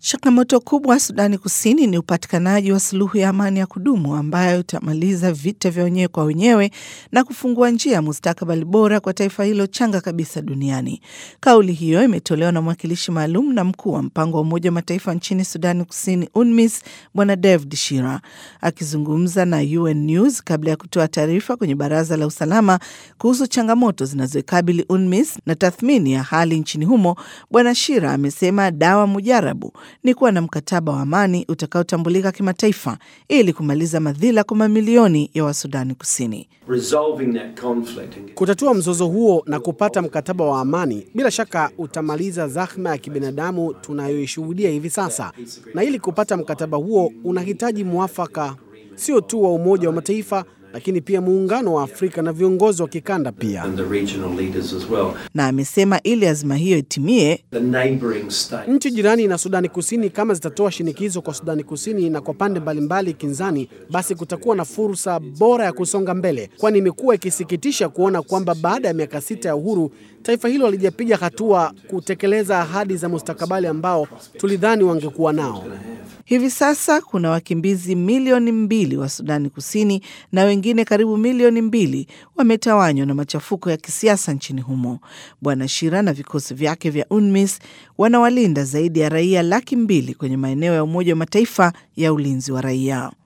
Changamoto kubwa Sudani Kusini ni upatikanaji wa suluhu ya amani ya kudumu ambayo itamaliza vita vya wenyewe kwa wenyewe na kufungua njia ya mustakabali bora kwa taifa hilo changa kabisa duniani. Kauli hiyo imetolewa na mwakilishi maalum na mkuu wa mpango wa Umoja wa Mataifa nchini Sudani Kusini, UNMISS, Bwana David Shira akizungumza na UN News kabla ya kutoa taarifa kwenye Baraza la Usalama kuhusu changamoto zinazoikabili UNMISS na tathmini ya hali nchini humo. Bwana Shira amesema dawa mujarabu ni kuwa na mkataba wa amani utakaotambulika kimataifa ili kumaliza madhila kwa mamilioni ya Wasudani Kusini. Kutatua mzozo huo na kupata mkataba wa amani bila shaka utamaliza zahma ya kibinadamu tunayoishuhudia hivi sasa, na ili kupata mkataba huo unahitaji mwafaka sio tu wa Umoja wa Mataifa lakini pia muungano wa Afrika na viongozi wa kikanda pia. Well. Na amesema ili azima hiyo itimie, nchi jirani na Sudani Kusini kama zitatoa shinikizo kwa Sudani Kusini na kwa pande mbalimbali kinzani, basi kutakuwa na fursa bora ya kusonga mbele, kwani imekuwa ikisikitisha kuona kwamba baada ya miaka sita ya uhuru taifa hilo halijapiga hatua kutekeleza ahadi za mustakabali ambao tulidhani wangekuwa nao. Hivi sasa kuna wakimbizi milioni mbili wa Sudani Kusini na wengine karibu milioni mbili wametawanywa na machafuko ya kisiasa nchini humo. Bwana Shira na vikosi vyake vya UNMISS wanawalinda zaidi ya raia laki mbili kwenye maeneo ya Umoja wa Mataifa ya ulinzi wa raia.